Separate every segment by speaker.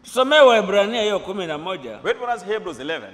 Speaker 1: Tusomee Waebrania hiyo kumi na moja
Speaker 2: Read for us Hebrews 11.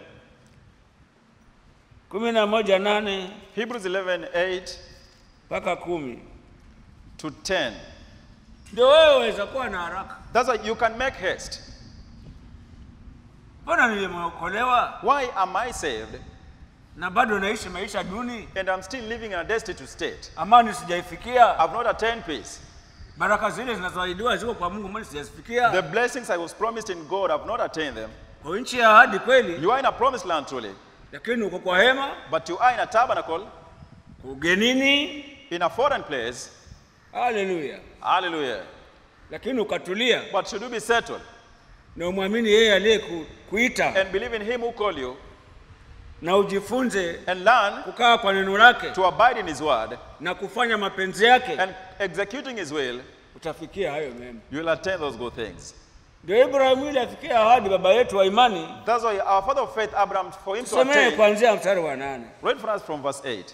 Speaker 1: kumi na moja nane
Speaker 2: Hebrews 11, 8
Speaker 1: mpaka kumi
Speaker 2: to 10.
Speaker 1: ndio wewe waweza kuwa na haraka.
Speaker 2: That's why you can make haste.
Speaker 1: Mbona nilimeokolewa
Speaker 2: Why am I saved
Speaker 1: na bado naishi maisha duni,
Speaker 2: and I'm still living in a destitute state?
Speaker 1: amani sijaifikia,
Speaker 2: I've not attained peace.
Speaker 1: baraka zile zinazoahidiwa ziko kwa Mungu, mbona sijazifikia?
Speaker 2: The blessings I was promised in God, I've not attained them.
Speaker 1: Kwa nchi ya ahadi kweli,
Speaker 2: You are in a promised land truly,
Speaker 1: lakini uko kwa hema
Speaker 2: but you are in a tabernacle
Speaker 1: ugenini.
Speaker 2: in a foreign place.
Speaker 1: Haleluya!
Speaker 2: Hallelujah.
Speaker 1: Lakini ukatulia
Speaker 2: But should you be settled
Speaker 1: na umwamini yeye aliyekuita
Speaker 2: and believe in Him who called you
Speaker 1: na ujifunze
Speaker 2: and learn
Speaker 1: kukaa kwa neno lake
Speaker 2: to abide in His word
Speaker 1: na kufanya mapenzi yake,
Speaker 2: and executing His will,
Speaker 1: utafikia hayo mema.
Speaker 2: you will attain those good things.
Speaker 1: Ndio Ibrahimu ili afikia ahadi, baba yetu wa imani.
Speaker 2: That's why our father of faith, Abraham, for him to
Speaker 1: Tusomee
Speaker 2: attain,
Speaker 1: kuanzia mstari wa nane.
Speaker 2: read for us from verse 8.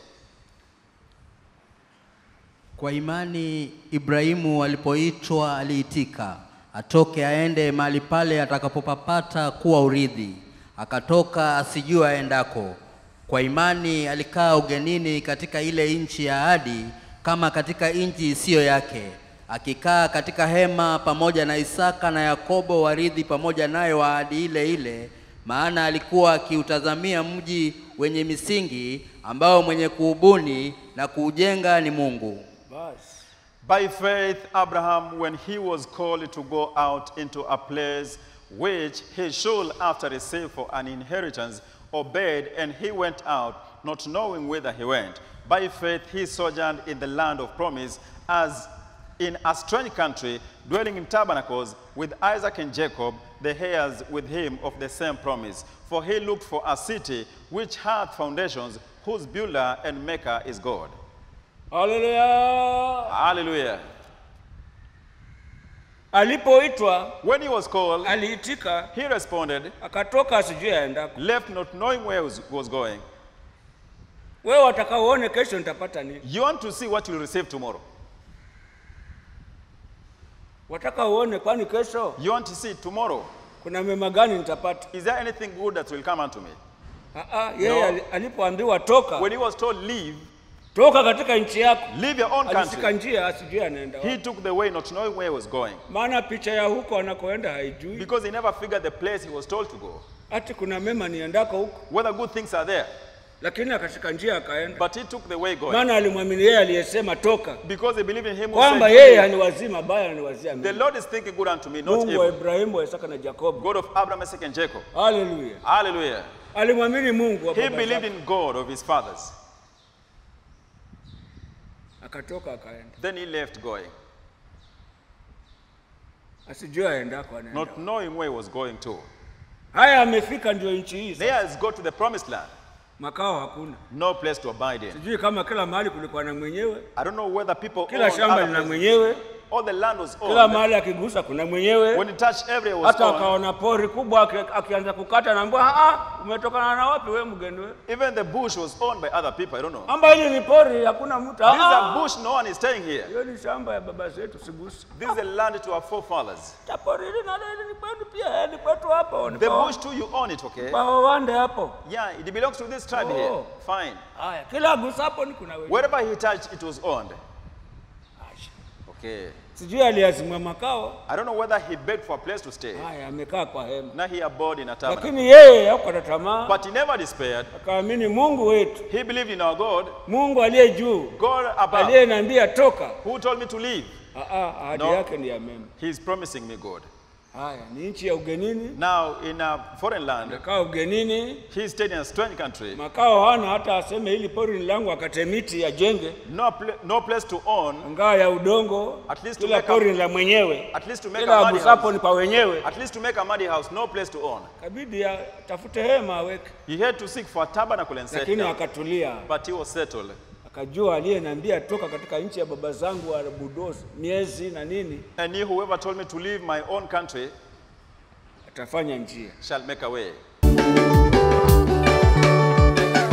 Speaker 3: Kwa imani Ibrahimu alipoitwa aliitika, atoke aende mahali pale atakapopapata kuwa urithi. Akatoka asijua aendako. Kwa imani alikaa ugenini katika ile nchi ya ahadi, kama katika nchi isiyo yake, akikaa katika hema pamoja na Isaka na Yakobo warithi pamoja naye wa ahadi ile ile, maana alikuwa akiutazamia mji wenye misingi ambao mwenye kuubuni na kuujenga ni Mungu.
Speaker 1: Basi
Speaker 2: By faith, Abraham, when he was called to go out into a place which he should after receive for an inheritance, obeyed, and he went out, not knowing whither he went. By faith, he sojourned in the land of promise, as in a strange country, dwelling in tabernacles with Isaac and Jacob, the heirs with him of the same promise. For he looked for a city which hath foundations, whose builder and maker is God.
Speaker 1: haleluya.
Speaker 2: Hallelujah.
Speaker 1: Alipoitwa
Speaker 2: When he was called,
Speaker 1: aliitika,
Speaker 2: he responded,
Speaker 1: akatoka asijui aendako.
Speaker 2: left not knowing where he was, was going.
Speaker 1: Wewe wataka uone kesho nitapata nini?
Speaker 2: You want to see what you'll receive tomorrow.
Speaker 1: Wataka uone kwani kesho
Speaker 2: You want to see tomorrow.
Speaker 1: kuna mema gani nitapata?
Speaker 2: Is there anything good that will come unto me?
Speaker 1: Ah, ah, yeye
Speaker 2: No.
Speaker 1: ali- alipoambiwa toka
Speaker 2: When he was told, leave,
Speaker 1: toka katika nchi yako,
Speaker 2: leave your own
Speaker 1: alishika
Speaker 2: country,
Speaker 1: njia asijui anaenda
Speaker 2: he
Speaker 1: wapi.
Speaker 2: took the way not knowing where he was going.
Speaker 1: Maana picha ya huko anakoenda haijui,
Speaker 2: Because he never figured the place he was told to go.
Speaker 1: ati kuna mema niendako huko,
Speaker 2: Whether good things are there.
Speaker 1: lakini akashika njia akaenda,
Speaker 2: But he took the way going.
Speaker 1: maana alimwamini yeye aliyesema toka,
Speaker 2: Because he believed in him who
Speaker 1: kwamba
Speaker 2: said,
Speaker 1: yeye haniwazii mabaya, ananiwazia
Speaker 2: The
Speaker 1: mema.
Speaker 2: Lord is thinking good unto me, not
Speaker 1: Mungu wa
Speaker 2: evil.
Speaker 1: Ibrahimu, wa Isaka na Yakobo.
Speaker 2: God of Abraham, Isaac, and Jacob.
Speaker 1: Haleluya!
Speaker 2: Hallelujah.
Speaker 1: Alimwamini Mungu wa
Speaker 2: He
Speaker 1: baba
Speaker 2: believed
Speaker 1: zake.
Speaker 2: in God of his fathers.
Speaker 1: akatoka akaenda,
Speaker 2: Then he left going,
Speaker 1: asijue aendako anaenda.
Speaker 2: not knowing where he was going to.
Speaker 1: Haya, amefika ndio nchi hii
Speaker 2: There
Speaker 1: sasa.
Speaker 2: has got to the promised land.
Speaker 1: makao hakuna.
Speaker 2: No place to abide in.
Speaker 1: Sijui kama kila mahali kulikuwa na mwenyewe,
Speaker 2: I don't know whether people
Speaker 1: kila
Speaker 2: owned
Speaker 1: shamba
Speaker 2: other
Speaker 1: lina
Speaker 2: places.
Speaker 1: mwenyewe,
Speaker 2: All the land was
Speaker 1: kila
Speaker 2: owned.
Speaker 1: mahali akigusa kuna mwenyewe.
Speaker 2: When he touched area was
Speaker 1: Hata
Speaker 2: owned.
Speaker 1: akaona pori kubwa, aki- akianza kukata, naambiwa ah, umetokana na wapi wewe mgeni wewe?
Speaker 2: Even the bush was owned by other people. I don't know.
Speaker 1: Amba hili ni pori, hakuna mtu.
Speaker 2: This is a
Speaker 1: Ah,
Speaker 2: bush. No one is staying here.
Speaker 1: hiyo ni shamba ya baba zetu, siguse.
Speaker 2: This is a land to our forefathers.
Speaker 1: Ta pori hili nalo hili ni kwetu pia, eh, ni kwetu hapo. ni
Speaker 2: The
Speaker 1: kwa-
Speaker 2: bush too, you own it, okay?
Speaker 1: kwa wawande hapo.
Speaker 2: Yeah, it belongs to this tribe
Speaker 1: Oh.
Speaker 2: here. Fine.
Speaker 1: Haya, kila agusapo ni kuna wewe.
Speaker 2: Wherever he touched, it was owned. Okay.
Speaker 1: Sijui aliazimwa makao.
Speaker 2: I don't know whether he begged for a place to stay.
Speaker 1: Haya, amekaa kwa hema,
Speaker 2: Now he abode in a tabernacle.
Speaker 1: lakini yeye hakukata tamaa,
Speaker 2: But he never despaired.
Speaker 1: akaamini Mungu wetu,
Speaker 2: He believed in our God,
Speaker 1: Mungu aliye juu,
Speaker 2: God above,
Speaker 1: aliyeniambia toka.
Speaker 2: who told me to leave.
Speaker 1: Ah, ah, ahadi
Speaker 2: No.
Speaker 1: yake ni ya mema.
Speaker 2: He's promising me good.
Speaker 1: Haya, ni nchi ya ugenini,
Speaker 2: Now, in a foreign land,
Speaker 1: amekaa ugenini,
Speaker 2: he stayed in a strange country.
Speaker 1: makao hana, hata aseme hili pori ni langu, akate miti ajenge,
Speaker 2: No, pla- no place to own,
Speaker 1: ngaa ya udongo,
Speaker 2: At least to
Speaker 1: kila
Speaker 2: make a-
Speaker 1: pori ni la mwenyewe,
Speaker 2: at least to make
Speaker 1: kila
Speaker 2: a muddy
Speaker 1: agusapo
Speaker 2: house.
Speaker 1: ni kwa wenyewe.
Speaker 2: At least to make a muddy house, no place to own.
Speaker 1: Kabidi atafute hema aweke,
Speaker 2: He had to seek for a tabernacle and set
Speaker 1: lakini
Speaker 2: down.
Speaker 1: akatulia,
Speaker 2: But he was settled.
Speaker 1: akajua aliyeniambia toka katika nchi ya baba zangu wa Budozi miezi na nini,
Speaker 2: And he, whoever told me to leave my own country,
Speaker 1: atafanya njia.
Speaker 2: shall make a way.